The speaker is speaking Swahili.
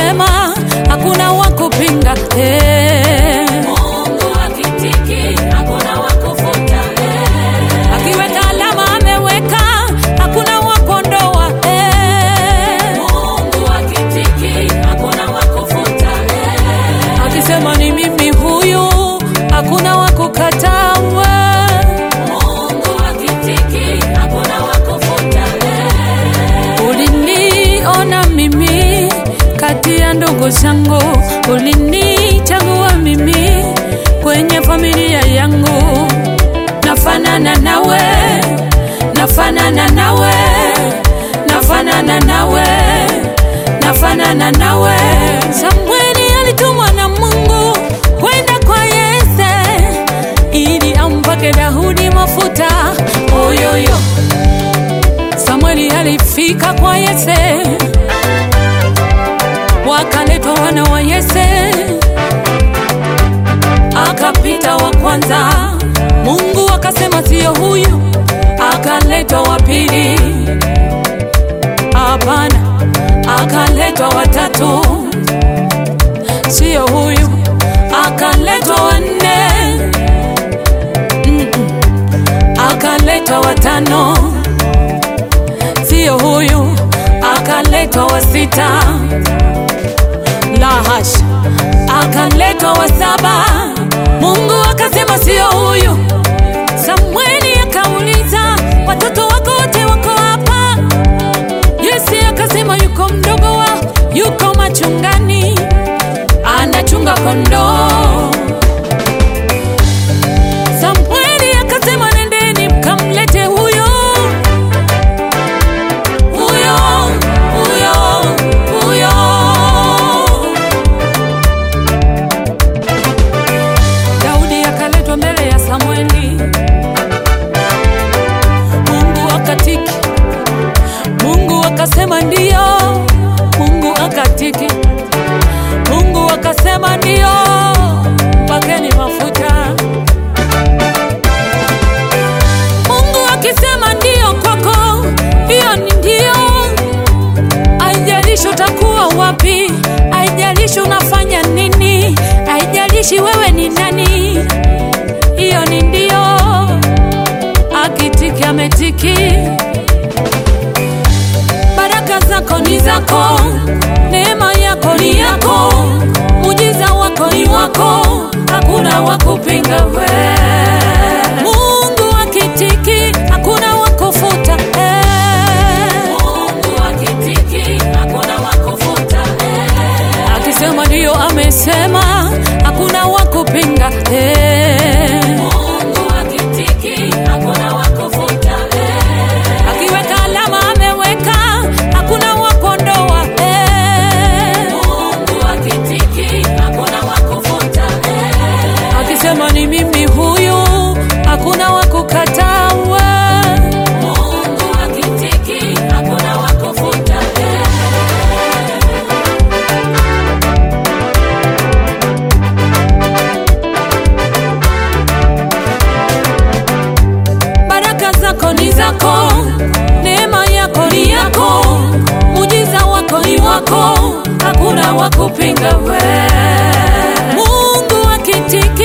amesema hakuna wa kupinga eh. Mungu akitiki, hakuna wa kufuta, eh. Akiweka alama ameweka, hakuna wa kuondoa eh. Mungu akitiki, hakuna wa kufuta, eh. Akisema ni mimi huyu, hakuna wa kukataa Mungu akitiki, hakuna wa kufuta, eh. Uliniona mimi kati ya ndugu zangu, ulinichagua mimi kwenye familia yangu. Nafanana nawe, nafanana nawe, nafanana nawe, nafanana nawe. Samweli alitumwa na Mungu kwenda kwa Yese ili ampake Daudi mafuta oyoyo. Samueli alifika kwa Yese, wakaletwa wana wa Yese, akapita wa kwanza. Mungu akasema siyo huyu, akaletwa wa pili, hapana, akaletwa wa tatu, siyo huyu, akaletwa wa nne, Mm-mm. akaletwa wa tano sio huyu, akaletwa wa sita, la hasha, akaletwa wa saba. Mungu akasema sio huyu. Samueli akauliza watoto wako wote wako hapa? Yese akasema yuko mdogo wa yuko machungani, anachunga kondoo. Samueli akasema nendeni mkamlete huyo huyo huyo huyo. Daudi akaletwa mbele ya Samueli. Mungu akatiki, Mungu akasema ndio, Mungu akatiki, Mungu akasema ndio, mpakeni mafuta. Mungu akisema ndio kwako, hiyo ni ndio. Haijalishi utakuwa wapi, haijalishi unafanya nini, haijalishi wewe ni nani, hiyo ni ndio. Akitiki ametiki, baraka zako ni zako, neema yako ni yako, mujiza wako ni wako, hakuna wa kupinga we. Mungu akitiki, hakuna wa kufuta eh. Mungu akitiki, hakuna wa kufuta, eh. Akisema ndio amesema, hakuna wa kupinga eh. Mungu akitiki, hakuna wa kufuta, eh. Akiweka alama ameweka, hakuna wa kuondoa eh. Mungu akitiki, hakuna wa kufuta, eh. Akisema ni mimi huyu, hakuna wa kukataa Mungu akitiki, hakuna wa kufuta, eh. baraka zako ni zako, neema yako ni yako, mujiza wako ni wako, hakuna wa kupinga we. Mungu akitiki